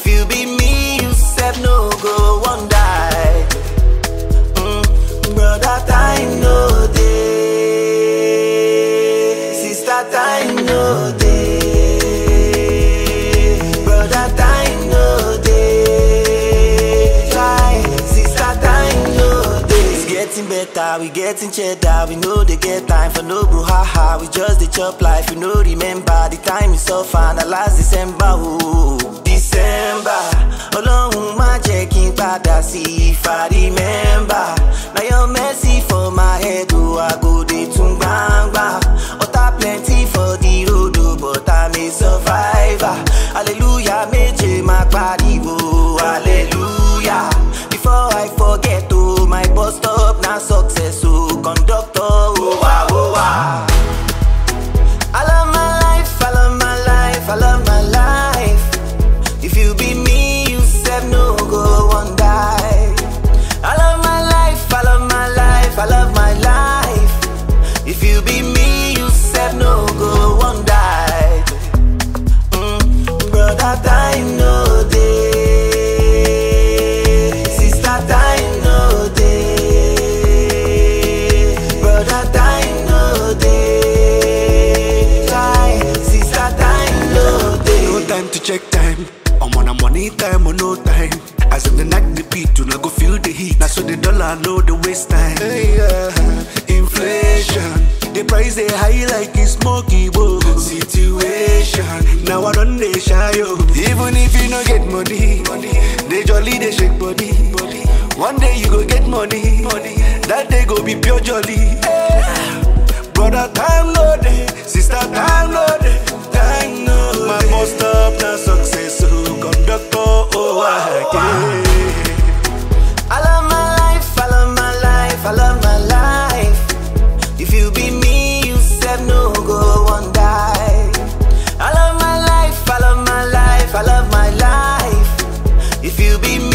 If you be me, you said no go one die. Mm, brother, time no day. Sister, time no day. Brother, time no day. Try, sister, time no day. It's getting better, we getting cheddar. We know they get time for no brouhaha. We just the chop life, you know. Remember the time is so far, the last December. Ooh, December. Ọlọ́run má jẹ́ kí n padà sí if I remember. Na your mercy for my head, oh, I go dey tún gbangba. Ọ̀tá plenty for the road, oh, but I'm a survivor. Hallelujah, méje máa pariwo, hallelujah. Before I forget, oh, my bus stop na success, oh, conductor, oh, wow, oh, wow. I love my life, I love my life, I love my life. If you be me, you said no go one die. I love my life, I love my life, I love my life. If you be me, you said no go one die. Mm, brother, time no day. Sister, time no day. Brother, time no day. Try, sister, time no day. No time to check time. I'm on a money time or no time. As if the night the beat, you not go feel the heat. Now so the dollar know the waste time. Hey, yeah. Inflation, the price they high like it's smoky bowl. Situation, now I don't they shy yo. Even if you no get money, they jolly they shake body. One day you go get money, that day go be pure jolly. Brother, time no day. Sister, time no day. Time no My bus stop na success. So conductor, oh, I can. I love my life, I love my life, I love my life. If you be me, you said no go one die. I love my life, I love my life, I love my life. If you be me,